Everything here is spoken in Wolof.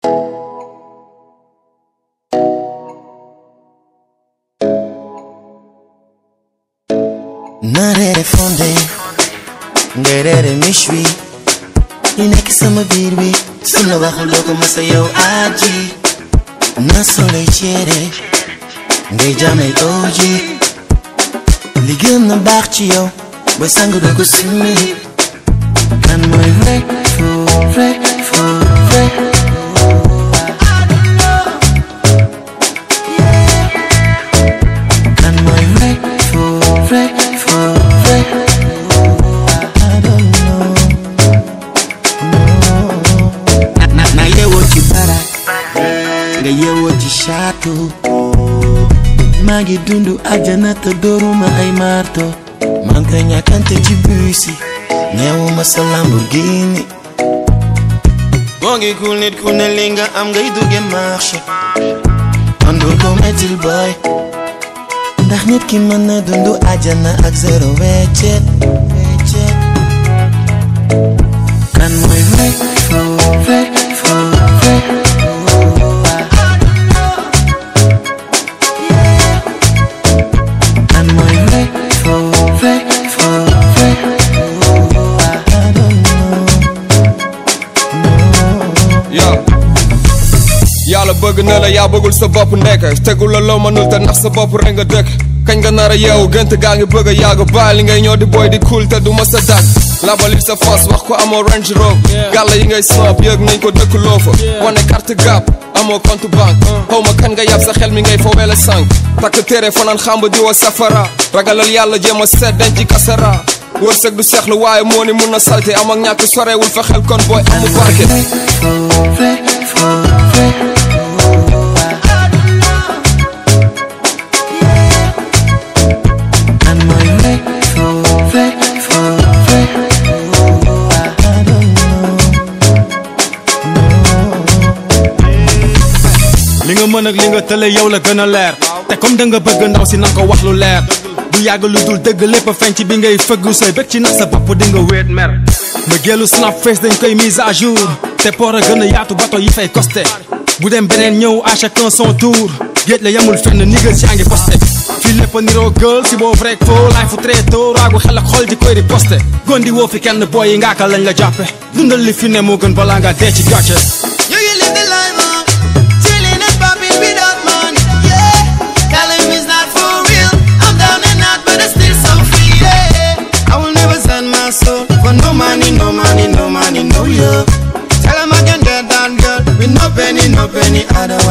na reere fonde ngay reere miche wi li nekk sama biir bi su la waxul doo ko masa yow aji na soley ceere ngay jaamay oji li gën na baax ci yow booy sang doo ko summi kan mooy vrai faux vrai faux vrai kan mooy vrai faux vrai faux vrai I don't know no na na yeewoo ci barak nga yeewoo ci château maa ngi dundu àjjana te dooruma ay marto man koy ñàkkante ci bus yi ñeewuma sa Lamborghini boo ngi kul nit ku ne li nga am ngay dugge marché man dul ko mettil boy ndax nit ki mën na dundu àjjana ak zéro weccet weccet kan mooy vrai faux vrai faux vrai kan mooy vrai faux vrai faux vrai I don't know no yaa yàlla bëgg na la yaa bëggul sa bopp nekk tegul la loo mënul te nax sa bopp rek nga dëkk kañ nga nar a yeewu gënt gaa ngi bëgg a yàgg bàyyi li ngay ñëw di boy di cool te du ma sa dàgg labali sa fas wax ko amoo range rover gàlla yi ngay snap yëg nañ ko dëkk loo fa wane carte gap amoo compte banque xaw ma kan nga yàpp sa xel mi ngay fowee la sànq takk téere fanaan xamba di wa safara ragalal yàlla jéem a seet denc ci kasara wërsëg du seexlu waaye moo ni mun na salte am ak ñàkk sorewul fa xel kon booy amu barke vrai faux vrai faux vrai kan mooy vrai faux vrai faux vrai I don't know li nga mën ak li nga tële yow la gën a leer te comme da nga bëgg ndaw si nanga ko wax lu leer du yàgg lu dul dëgg lépp a feeñ ci bi ngay fëggu sooy bëgg ci nag sa bopp di nga wéet mer ma géelu snap face dañ koy mise à jour te port a gën a yaatu bato yi fay costé bu dem beneen ñëw à chacun son tour géej la yamul fenn niggal si yaa ngi posté fii lépp a niroo gël si boo vrai faux laay fu très tôt raagu xel ak xol di koy di posté gondi woo fi kenn booy yi ngaaka lañ la jàppe dundal li fi ne moo gën balaa nga dee ci gàcce You can live the life on chilling and popping without money. Yeah, telling me it's not for real. I'm down and out, but I'm still so free. Yeah, I will never sell my soul for no money, no money, no money, no love. Tell 'em I can get down, girl, with no penny, no penny. I don't